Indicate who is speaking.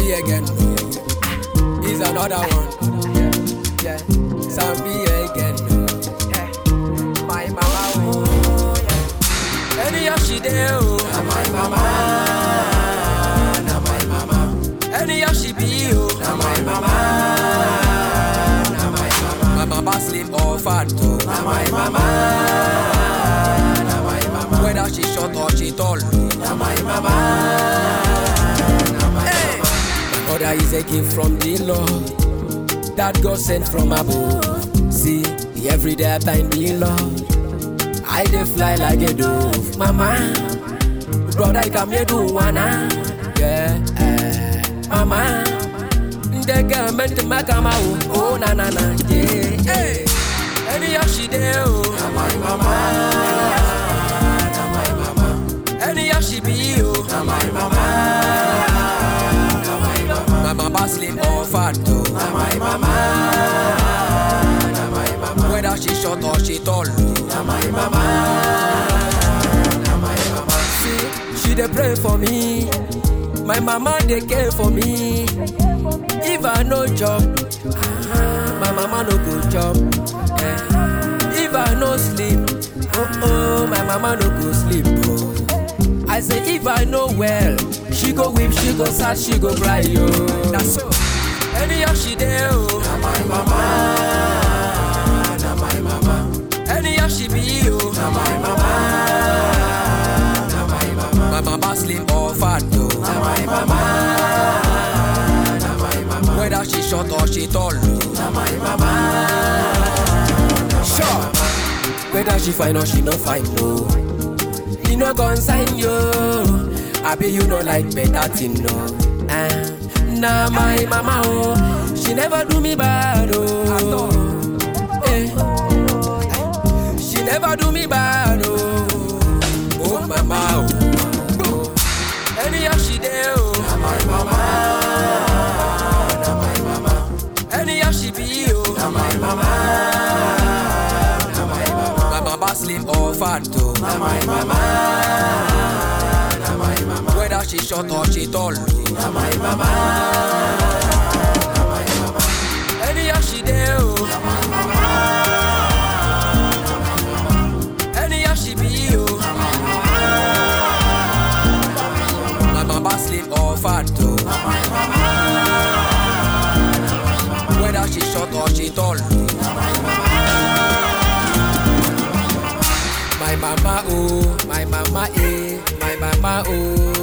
Speaker 1: Sambi again. oh. He's another one. Yeah, yeah. Sambi again. oh. Yeah. My mama, oh, yeah. Anyhow she there, oh. Na my mama, na my mama. Anyhow she be, oh. Na my mama, na my mama. My mama slim or fat, oh. Na my mama, na my mama. Whether she short or she tall, oh. Na my mama, na my mama. My mother is a gift from the Lord that God sent from above. See, every day I thank the Lord. I dey fly like a dove, mama. Brother, I come here do wanna, yeah, eh, mama. The girl meant to make a oh, oh na na na, yeah, hey. Anyhow she there, oh, na my mama, na my mama. Anyhow she be, oh, na my mama, na my mama. My mama slim or fat, oh, na my mama, na my mama. Whether she short or she tall, oh, na my mama, na my mama. See, she dey pray for me. My mama dey care for me. If I no job, ah, my mama no go job. Eh. If I no sleep, oh oh, my mama no go sleep. Oh. I say if I no well, she go weep, she go sad, she go cry. Yo, that's so. Anyhow she there, oh, na my mama, na my mama. Anyhow she be, oh, na my mama, na my mama. My mama slim or fat, oh, na my mama, na my mama. Whether she short or she tall, oh, na my mama, sure. Whether she fine or she no fine, no. E no concern you. I be you no like better thing, no. Ah, na my mama, oh, she never do me bad, oh. Eh. She never do me bad, oh. Oh, mama, oh. Anyhow she there, oh. Na my mama, na my mama. Anyhow she be, oh. Na my mama, na my mama. My mama slim or fat, oh. Na my mama, na my mama. Whether she short or she tall, oh. Na my mama, na my mama. Anyhow she there, oh. Na my mama, na my mama. Anyhow she be, oh. Na my mama, my mama slim or fat, oh. Na my mama, na my mama. Whether she short or she tall, oh. Na my mama. My mama, oh, my mama, eh, my mama, oh,